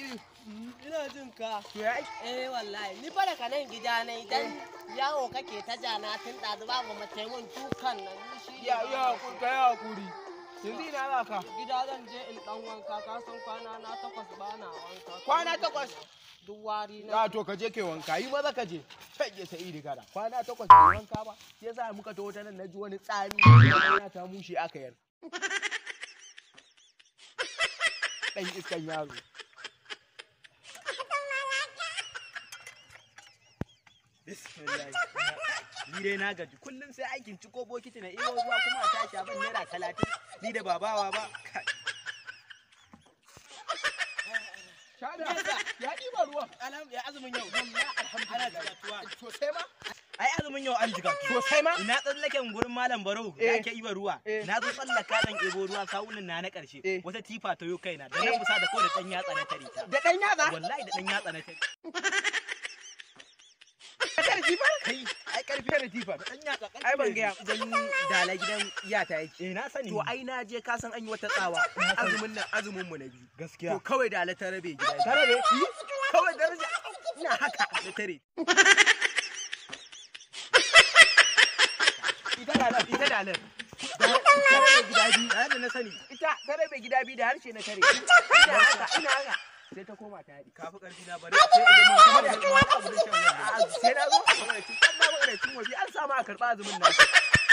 Rabi. Ina jin ka. To ya Eh wallahi ni fa daga nan gida ne idan yawo kake ta jana tun ɗazu babu mace mun dukan nan ni shi ya ya hakuri ka ya hakuri. Yanzu ina za ka? Gida zan je in dan wanka ka san kwana na takwas ba na wanka. Kwana takwas? Duk wari na. Ya to ka je kai wanka yi maza ka je. Kai ya sai iri gara. Kwana takwas bai wanka ba. Sai yasa muka taho ta nan na ji wani tsami. Ina ta mushe aka yar. Dan iskan yaro. Bismillah. Ni dai na gaji kullum sai aikin ciko bokiti na iyo ruwa kuma a tashi abin naira talatin ni da babawa ba. Kai. Shada. Ya ɗiba ruwan. Alham ya azumin yau. Alhamdulillah. Sosai ma? Ai azumin yau an jiga. Sosai ma? Ina tsallaken gurin malam Barau da Eh. ake iba ruwa. Eh. Na zo tsallaka dan ebo ruwa sawunan na na karshe. Eh. Wata tifa ta yo kaina da na kusa da kawai da dan yatsa na tare ta. Da ɗan yatsa? Wallahi da dan yatsa na tare. Ka tare jifar? Kai ai karfi Tare jifar. dan yatsa karfi. Ai ban ne. gaya idan dala gidan iyata yake. Eh na sani. To ai na je ka san an yi wata tsawa azumin nan azumin mu na biyu. gaskiya. To kawai da ta rabe gida. Ta rabe? Yi, Kawai daraja ina haka da tare. Ita da nan, ita da nan. Da ta rabe gida biyu. Da da na sani. Ita ta rabe gida biyu da harshe na tare. Ina haka, ina haka. Sai ta koma ta haɗi. Kafi karfi na bari. Sai in zama kamar da abu da shan wannan. A- Sai na zo. Saboda cin- an na magana cin waje an samu a karɓa azumin nan.